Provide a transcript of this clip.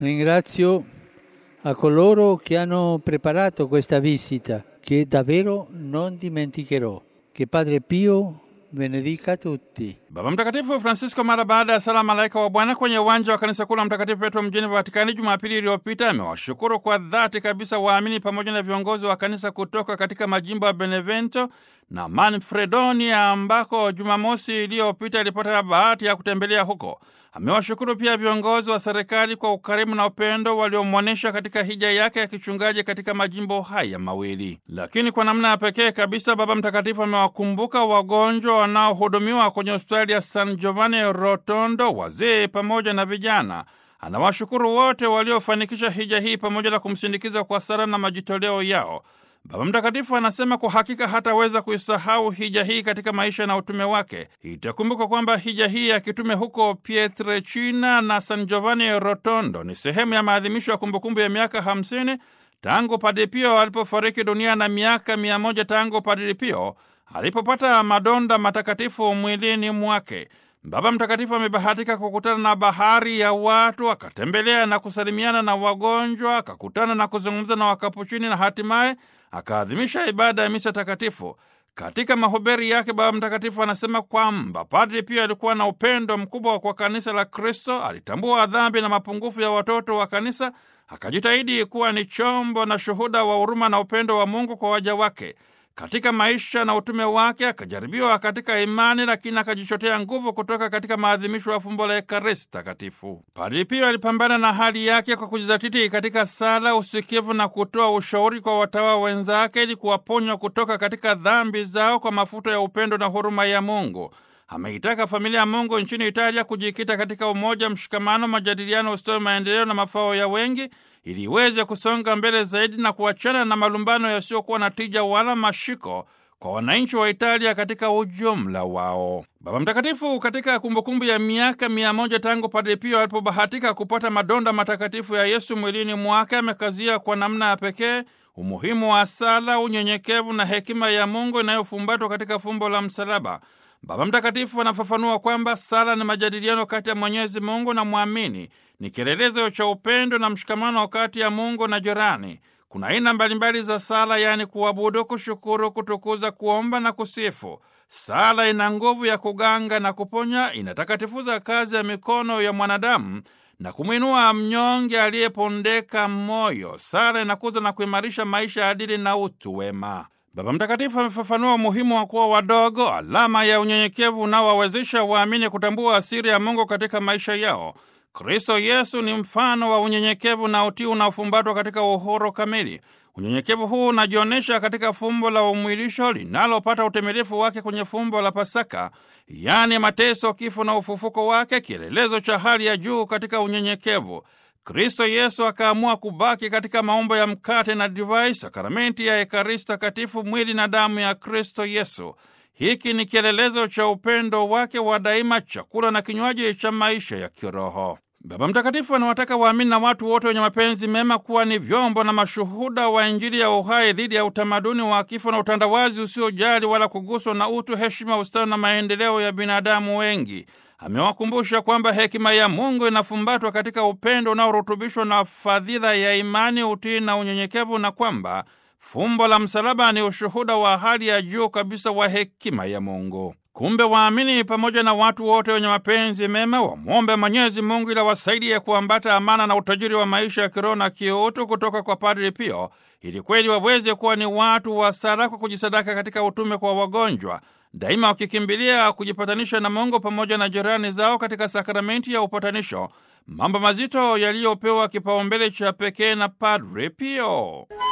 Ringrazio a coloro che hanno preparato questa visita, che davvero non dimenticherò. Che Padre Pio benedica tutti. Baba Mtakatifu Francisco mara baada ya sala malaika wa Bwana kwenye uwanja wa kanisa kuu la Mtakatifu Petro mjini Vatikani Jumapili iliyopita amewashukuru kwa dhati kabisa waamini pamoja na viongozi wa kanisa kutoka katika majimbo ya Benevento na Manfredonia ambako Jumamosi iliyopita ilipata bahati ya kutembelea huko. Amewashukuru pia viongozi wa serikali kwa ukarimu na upendo waliomwonyesha katika hija yake ya kichungaji katika majimbo haya mawili. Lakini kwa namna ya pekee kabisa, Baba Mtakatifu amewakumbuka wagonjwa wanaohudumiwa kwenye hospitali ya San Giovanni Rotondo, wazee pamoja na vijana. Anawashukuru wote waliofanikisha hija hii pamoja na kumsindikiza kwa sala na majitoleo yao. Baba Mtakatifu anasema kwa hakika hataweza kuisahau hija hii katika maisha na utume wake. Itakumbuka kwamba hija hii ya kitume huko Pietrelcina na San Giovanni Rotondo ni sehemu ya maadhimisho ya kumbukumbu ya miaka hamsini tangu Padre Pio alipofariki dunia na miaka mia moja tangu Padre Pio alipopata madonda matakatifu mwilini mwake. Baba Mtakatifu amebahatika kukutana na bahari ya watu, akatembelea na kusalimiana na wagonjwa, akakutana na kuzungumza na Wakapuchini na hatimaye akaadhimisha ibada ya misa takatifu. Katika mahubiri yake, Baba Mtakatifu anasema kwamba Padri Pio alikuwa na upendo mkubwa kwa kanisa la Kristo. Alitambua dhambi na mapungufu ya watoto wa kanisa, akajitahidi kuwa ni chombo na shuhuda wa huruma na upendo wa Mungu kwa waja wake. Katika maisha na utume wake akajaribiwa katika imani, lakini akajichotea nguvu kutoka katika maadhimisho ya fumbo la Ekaristi Takatifu. Padri Pio alipambana na hali yake kwa kujizatiti katika sala, usikivu na kutoa ushauri kwa watawa wenzake ili kuwaponywa kutoka katika dhambi zao kwa mafuta ya upendo na huruma ya Mungu. Ameitaka familia ya Mungu nchini Italia kujikita katika umoja, mshikamano, majadiliano, ustawi, maendeleo na mafao ya wengi ili iweze kusonga mbele zaidi na kuachana na malumbano yasiyokuwa na tija wala mashiko kwa wananchi wa Italia katika ujumla wao. Baba Mtakatifu katika kumbukumbu ya miaka mia moja tangu Padre Pio alipobahatika kupata madonda matakatifu ya Yesu mwilini mwake, amekazia kwa namna ya pekee umuhimu wa sala, unyenyekevu na hekima ya Mungu inayofumbatwa katika fumbo la msalaba. Baba Mtakatifu anafafanua kwamba sala ni majadiliano kati ya Mwenyezi Mungu na mwamini, ni kielelezo cha upendo na mshikamano kati ya Mungu na jirani. Kuna aina mbalimbali za sala, yaani kuabudu, kushukuru, kutukuza, kuomba na kusifu. Sala ina nguvu ya kuganga na kuponya, inatakatifuza kazi ya mikono ya mwanadamu na kumwinua mnyonge aliyepondeka moyo. Sala inakuza na kuimarisha maisha ya adili na utu wema. Baba Mtakatifu amefafanua umuhimu wa kuwa wadogo, alama ya unyenyekevu unaowawezesha waamini kutambua asiri ya Mungu katika maisha yao. Kristo Yesu ni mfano wa unyenyekevu na utii unaofumbatwa katika uhuru kamili. Unyenyekevu huu unajionyesha katika fumbo la umwilisho linalopata utimilifu wake kwenye fumbo la Pasaka, yaani mateso, kifo na ufufuko wake, kielelezo cha hali ya juu katika unyenyekevu. Kristo Yesu akaamua kubaki katika maumbo ya mkate na divai, sakramenti ya Ekaristi Takatifu, mwili na damu ya Kristo Yesu. Hiki ni kielelezo cha upendo wake wa daima, chakula na kinywaji cha maisha ya kiroho. Baba Mtakatifu anawataka waamini na watu wote wenye mapenzi mema kuwa ni vyombo na mashuhuda wa Injili ya uhai dhidi ya utamaduni wa kifo na utandawazi usiojali wala kuguswa na utu, heshima, ustawi na maendeleo ya binadamu wengi. Amewakumbusha kwamba hekima ya Mungu inafumbatwa katika upendo unaorutubishwa na fadhila ya imani, utii na unyenyekevu, na kwamba fumbo la msalaba ni ushuhuda wa hali ya juu kabisa wa hekima ya Mungu. Kumbe waamini pamoja na watu wote wenye mapenzi mema wamwombe Mwenyezi Mungu ili awasaidie kuambata amana na utajiri wa maisha ya kiroho na kiutu kutoka kwa Padre Pio, ili kweli waweze kuwa ni watu wa sala kwa kujisadaka katika utume kwa wagonjwa, daima wakikimbilia kujipatanisha na Mungu pamoja na jirani zao katika sakramenti ya upatanisho, mambo mazito yaliyopewa kipaumbele cha pekee na Padre Pio.